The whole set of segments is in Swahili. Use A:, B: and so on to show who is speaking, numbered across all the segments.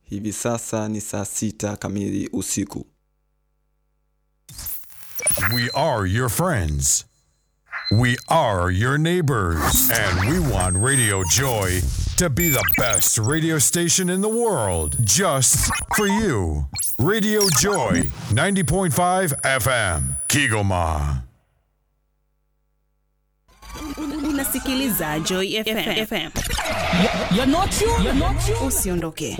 A: Hivi sasa ni saa sita kamili usiku.
B: We are your friends. We are your neighbors. And we want Radio Joy to be the best radio station in the world just for you. Radio Joy 90.5 FM, Kigoma.
C: Unasikiliza Joy FM. FM.
D: You're not you. You're not you.
C: Usiondoke.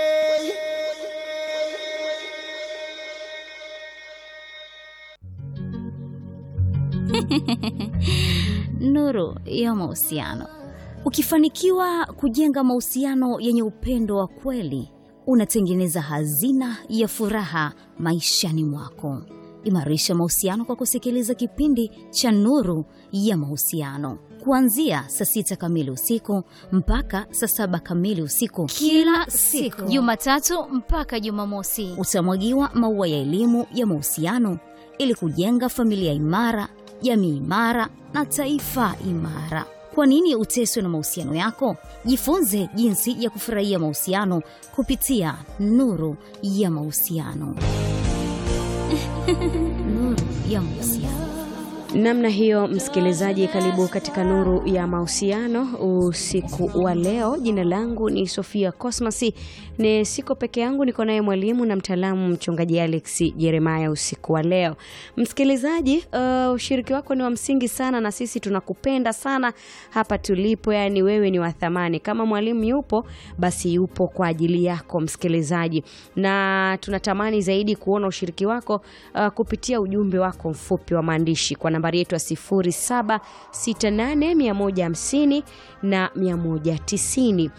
E: Nuru ya mahusiano. Ukifanikiwa kujenga mahusiano yenye upendo wa kweli, unatengeneza hazina ya furaha maishani mwako. Imarisha mahusiano kwa kusikiliza kipindi cha Nuru ya Mahusiano kuanzia saa sita kamili usiku mpaka saa saba kamili usiku kila siku, Jumatatu mpaka Jumamosi. Utamwagiwa maua ya elimu ya mahusiano ili kujenga familia imara, jamii imara na taifa imara. Kwa nini uteswe na mahusiano yako? Jifunze jinsi ya kufurahia mahusiano kupitia Nuru ya Mahusiano. Nuru ya Mahusiano.
F: Namna hiyo, msikilizaji, karibu katika nuru ya mahusiano usiku wa leo. Jina langu ni Sofia Cosmas, ni siko peke yangu, niko naye mwalimu na mtaalamu mchungaji Alex Jeremiah usiku wa leo. Msikilizaji, uh, ushiriki wako ni wa msingi sana, na sisi tunakupenda sana hapa tulipo, yani wewe ni wa thamani. Kama mwalimu yupo, basi yupo kwa ajili yako msikilizaji, na tunatamani zaidi kuona ushiriki wako uh, kupitia ujumbe wako mfupi wa maandishi kwa nambari yetu ya 0768150150 na 190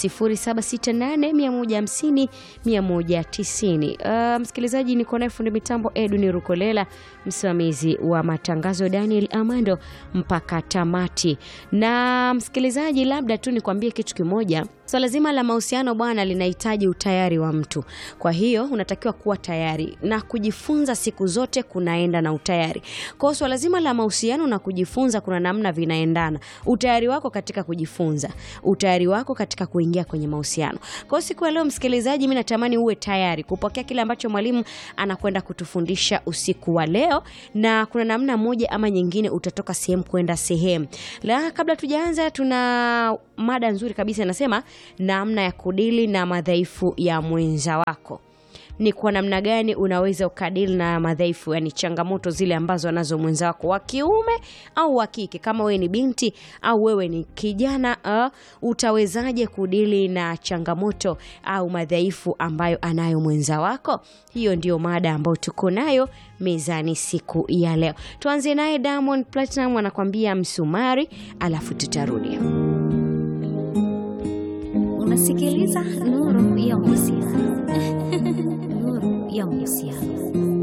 F: 0768150150 190. Uh, msikilizaji, niko naye fundi mitambo Edwin Rukolela, msimamizi wa matangazo Daniel Amando mpaka tamati. Na msikilizaji, labda tu nikwambie kitu kimoja. Swala so, zima la mahusiano bwana, linahitaji utayari wa mtu. Kwa hiyo unatakiwa kuwa tayari na kujifunza siku zote kunaenda na utayari. Kwa hiyo swala zima la mahusiano na kujifunza kuna namna vinaendana. Utayari wako katika kujifunza, utayari wako katika kuingia kwenye mahusiano. Kwa hiyo siku ya leo msikilizaji, mimi natamani uwe tayari kupokea kile ambacho mwalimu anakwenda kutufundisha usiku wa leo, na kuna namna moja ama nyingine utatoka sehemu kwenda sehemu. La, kabla tujaanza, tuna mada nzuri kabisa inasema namna ya kudili na madhaifu ya mwenza wako ni kwa namna gani unaweza ukadili na madhaifu, yani changamoto zile ambazo anazo mwenza wako wa kiume au wa kike. Kama wewe ni binti au wewe ni kijana uh, utawezaje kudili na changamoto au madhaifu ambayo anayo mwenza wako? Hiyo ndio mada ambayo tuko nayo mezani siku ya leo. Tuanze naye Diamond Platinum anakwambia msumari, alafu tutarudi.
E: Unasikiliza Nuru ya Mahusiano. Nuru ya Mahusiano.